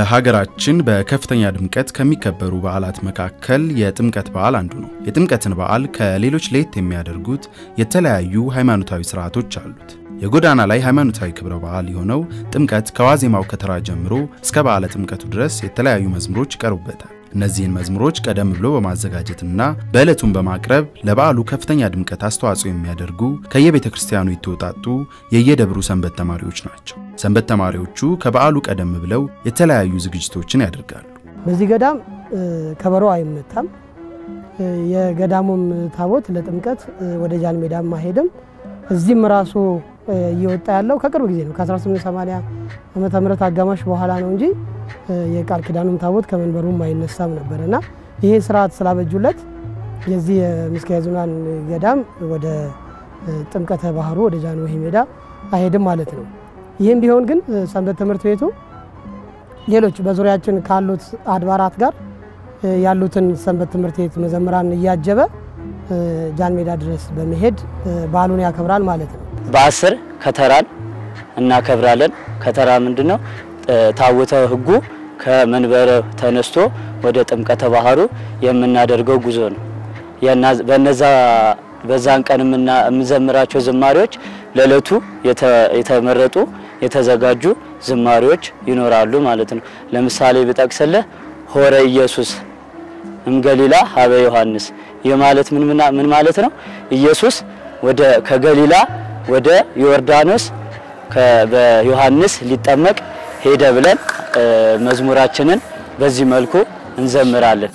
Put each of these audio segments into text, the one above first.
በሀገራችን በከፍተኛ ድምቀት ከሚከበሩ በዓላት መካከል የጥምቀት በዓል አንዱ ነው። የጥምቀትን በዓል ከሌሎች ለየት የሚያደርጉት የተለያዩ ሃይማኖታዊ ስርዓቶች አሉት። የጎዳና ላይ ሃይማኖታዊ ክብረ በዓል የሆነው ጥምቀት ከዋዜማው ከተራ ጀምሮ እስከ በዓለ ጥምቀቱ ድረስ የተለያዩ መዝሙሮች ይቀርቡበታል። እነዚህን መዝሙሮች ቀደም ብሎ በማዘጋጀትና በዕለቱን በማቅረብ ለበዓሉ ከፍተኛ ድምቀት አስተዋጽኦ የሚያደርጉ ከየቤተ ክርስቲያኑ የተውጣጡ የየደብሩ ሰንበት ተማሪዎች ናቸው። ሰንበት ተማሪዎቹ ከበዓሉ ቀደም ብለው የተለያዩ ዝግጅቶችን ያደርጋሉ። በዚህ ገዳም ከበሮ አይመታም። የገዳሙም ታቦት ለጥምቀት ወደ ጃን ሜዳም አይሄድም። እዚህም ራሱ እየወጣ ያለው ከቅርብ ጊዜ ነው። ከ1880 ዓመተ ምህረት አጋማሽ በኋላ ነው እንጂ የቃል ኪዳኑም ታቦት ከመንበሩም አይነሳም ነበር እና ይሄ ስርዓት ስላበጁለት የዚህ የምስካየ ኅዙናን ገዳም ወደ ጥምቀተ ባህሩ ወደ ጃንሆይ ሜዳ አይሄድም ማለት ነው። ይህም ቢሆን ግን ሰንበት ትምህርት ቤቱ ሌሎች በዙሪያችን ካሉት አድባራት ጋር ያሉትን ሰንበት ትምህርት ቤት መዘምራን እያጀበ ጃን ሜዳ ድረስ በመሄድ በዓሉን ያከብራል ማለት ነው። በአስር ከተራን እናከብራለን። ከተራ ምንድን ነው? ታቦተ ሕጉ ከመንበረ ተነስቶ ወደ ጥምቀተ ባህሩ የምናደርገው ጉዞ ነው። በነዛ በዛን ቀን የምንዘምራቸው ዝማሬዎች ለዕለቱ የተመረጡ የተዘጋጁ ዝማሬዎች ይኖራሉ ማለት ነው። ለምሳሌ ብጠቅስልህ ሆረ ኢየሱስ እምገሊላ ሀበ ዮሐንስ። ይህ ማለት ምን ማለት ነው? ኢየሱስ ወደ ከገሊላ ወደ ዮርዳኖስ በዮሐንስ ሊጠመቅ ሄደ ብለን መዝሙራችንን በዚህ መልኩ እንዘምራለን።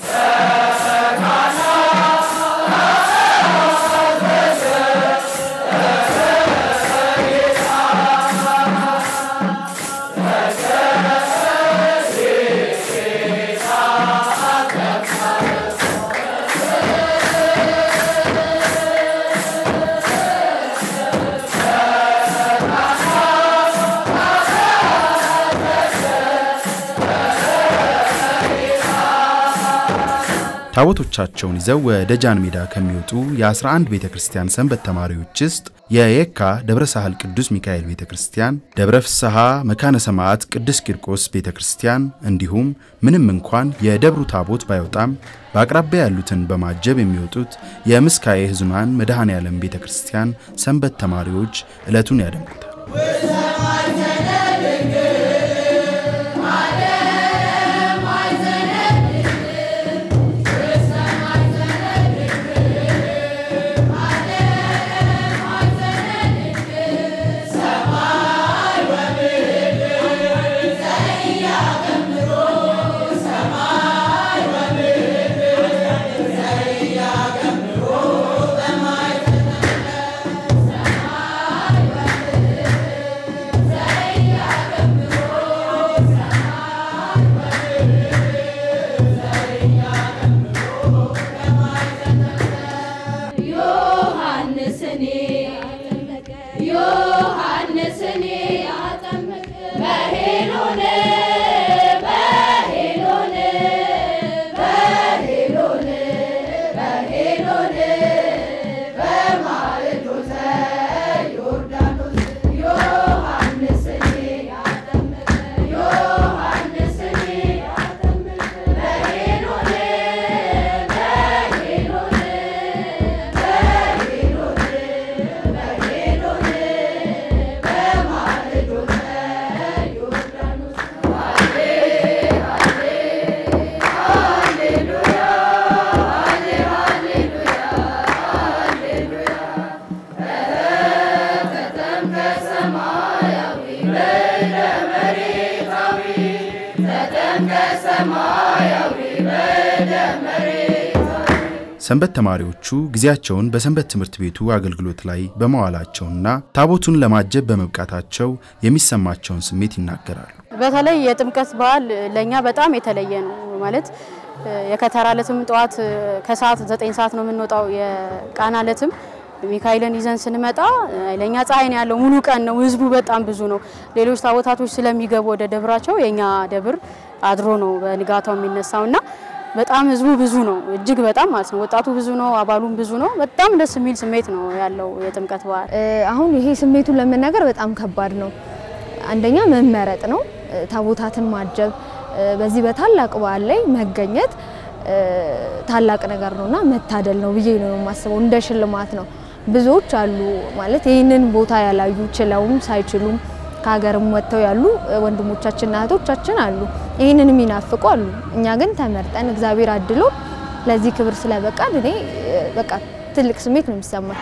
ታቦቶቻቸውን ይዘው ወደ ጃን ሜዳ ከሚወጡ የ11 ቤተ ክርስቲያን ሰንበት ተማሪዎች ውስጥ የየካ ደብረ ሳህል ቅዱስ ሚካኤል ቤተ ክርስቲያን፣ ደብረ ፍስሐ መካነ ሰማዕት ቅዱስ ቂርቆስ ቤተ ክርስቲያን እንዲሁም ምንም እንኳን የደብሩ ታቦት ባይወጣም በአቅራቢያ ያሉትን በማጀብ የሚወጡት የምስካየ ኅዙናን መድኃኔ ዓለም ቤተ ክርስቲያን ሰንበት ተማሪዎች ዕለቱን ያደምቁታል። ሰንበት ተማሪዎቹ ጊዜያቸውን በሰንበት ትምህርት ቤቱ አገልግሎት ላይ በመዋላቸውና ታቦቱን ለማጀብ በመብቃታቸው የሚሰማቸውን ስሜት ይናገራሉ። በተለይ የጥምቀት በዓል ለእኛ በጣም የተለየ ነው። ማለት የከተራ ዕለትም ጠዋት ከሰዓት ዘጠኝ ሰዓት ነው የምንወጣው። የቃና ዕለትም ሚካኤልን ይዘን ስንመጣ ለእኛ ፀሐይ ነው ያለው፣ ሙሉ ቀን ነው። ህዝቡ በጣም ብዙ ነው። ሌሎች ታቦታቶች ስለሚገቡ ወደ ደብራቸው የእኛ ደብር አድሮ ነው በንጋታው የሚነሳውና በጣም ህዝቡ ብዙ ነው፣ እጅግ በጣም ማለት ነው። ወጣቱ ብዙ ነው፣ አባሉም ብዙ ነው። በጣም ደስ የሚል ስሜት ነው ያለው የጥምቀት በዓል። አሁን ይሄ ስሜቱን ለመናገር በጣም ከባድ ነው። አንደኛ መመረጥ ነው፣ ታቦታትን ማጀብ በዚህ በታላቅ በዓል ላይ መገኘት ታላቅ ነገር ነውና መታደል ነው ብዬ ነው የማስበው። እንደ ሽልማት ነው። ብዙዎች አሉ ማለት ይህንን ቦታ ያላዩ ችለውም ሳይችሉም ከሀገርም ወጥተው ያሉ ወንድሞቻችንና እህቶቻችን አሉ። ይህንን የሚናፍቁ አሉ። እኛ ግን ተመርጠን እግዚአብሔር አድሎ ለዚህ ክብር ስለበቃን እኔ በቃ ትልቅ ስሜት ነው የሚሰማኝ።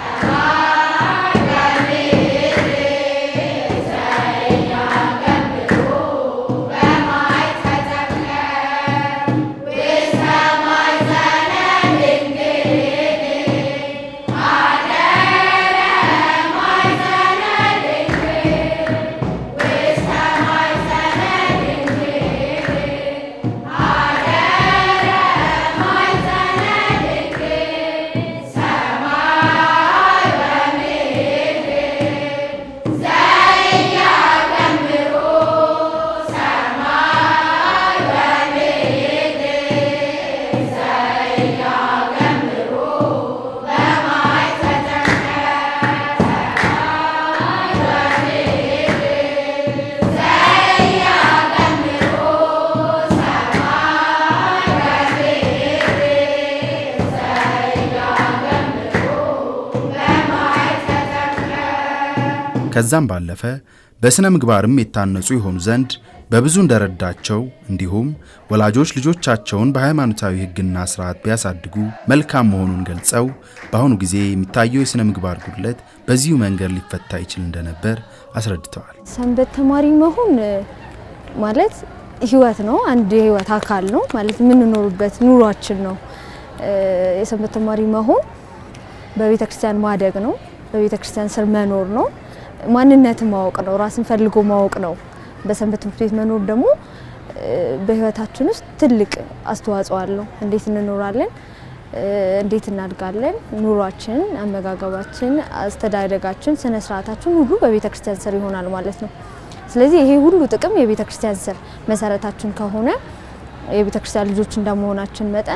ከዛም ባለፈ በሥነ ምግባርም የታነጹ የሆኑ ዘንድ በብዙ እንደረዳቸው እንዲሁም ወላጆች ልጆቻቸውን በሃይማኖታዊ ሕግና ስርዓት ቢያሳድጉ መልካም መሆኑን ገልጸው በአሁኑ ጊዜ የሚታየው የሥነ ምግባር ጉድለት በዚሁ መንገድ ሊፈታ ይችል እንደነበር አስረድተዋል። ሰንበት ተማሪ መሆን ማለት ህይወት ነው። አንድ የህይወት አካል ነው ማለት የምንኖርበት ኑሯችን ነው። የሰንበት ተማሪ መሆን በቤተ ክርስቲያን ማደግ ነው። በቤተ ክርስቲያን ስር መኖር ነው። ማንነትን ማወቅ ነው። ራስን ፈልጎ ማወቅ ነው። በሰንበት ትምህርት ቤት መኖር ደግሞ በህይወታችን ውስጥ ትልቅ አስተዋጽኦ አለው። እንዴት እንኖራለን፣ እንዴት እናድጋለን፣ ኑሯችን፣ አመጋገባችን፣ አስተዳደጋችን፣ ስነ ስርዓታችን ሁሉ በቤተ ክርስቲያን ስር ይሆናል ማለት ነው። ስለዚህ ይሄ ሁሉ ጥቅም የቤተ ክርስቲያን ስር መሰረታችን ከሆነ የቤተ ክርስቲያን ልጆች እንደመሆናችን መጠን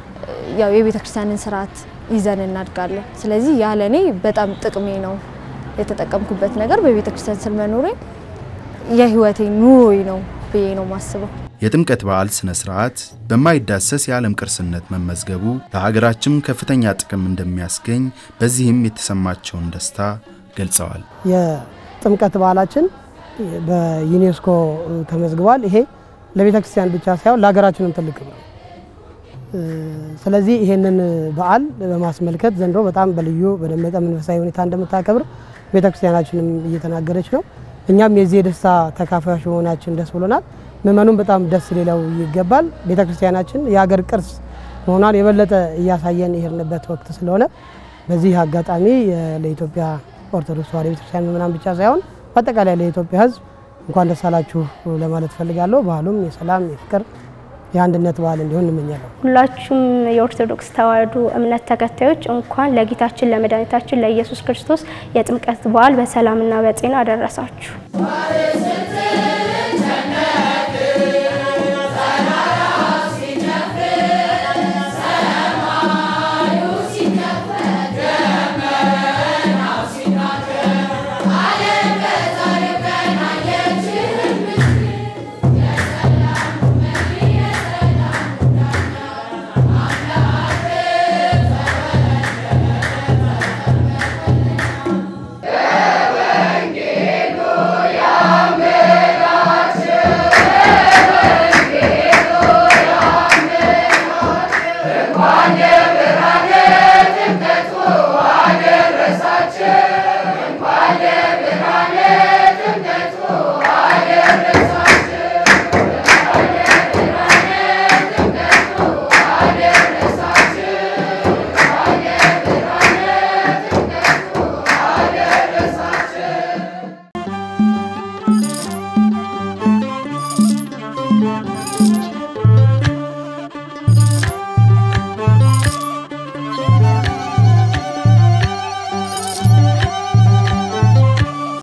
ያው የቤተ ክርስቲያንን ስርዓት ይዘን እናድጋለን። ስለዚህ ያለ እኔ በጣም ጥቅሜ ነው የተጠቀምኩበት ነገር በቤተ ክርስቲያን ስር መኖሬ የህይወቴ ኑሮዬ ነው ብዬ ነው ማስበው። የጥምቀት በዓል ስነ ስርዓት በማይዳሰስ የዓለም ቅርስነት መመዝገቡ ለሀገራችን ከፍተኛ ጥቅም እንደሚያስገኝ በዚህም የተሰማቸውን ደስታ ገልጸዋል። የጥምቀት በዓላችን በዩኔስኮ ተመዝግቧል። ይሄ ለቤተ ክርስቲያን ብቻ ሳይሆን ለሀገራችንም ትልቅ ነው። ስለዚህ ይሄንን በዓል በማስመልከት ዘንድሮ በጣም በልዩ በደመቀ መንፈሳዊ ሁኔታ እንደምታከብር ቤተ ክርስቲያናችንም እየተናገረች ነው። እኛም የዚህ የደስታ ተካፋዮች መሆናችን ደስ ብሎናል። ምእመኑም በጣም ደስ ሊለው ይገባል። ቤተ ክርስቲያናችን የሀገር ቅርስ መሆኗን የበለጠ እያሳየን የሄድንበት ወቅት ስለሆነ በዚህ አጋጣሚ ለኢትዮጵያ ኦርቶዶክስ ተዋሕዶ ቤተክርስቲያን ምእመናን ብቻ ሳይሆን በአጠቃላይ ለኢትዮጵያ ሕዝብ እንኳን ደስ አላችሁ ለማለት ፈልጋለሁ። ባህሉም የሰላም የፍቅር የአንድነት በዓል እንዲሆን እንመኛለሁ። ሁላችሁም የኦርቶዶክስ ተዋሕዶ እምነት ተከታዮች እንኳን ለጌታችን ለመድኃኒታችን ለኢየሱስ ክርስቶስ የጥምቀት በዓል በሰላምና በጤና አደረሳችሁ። One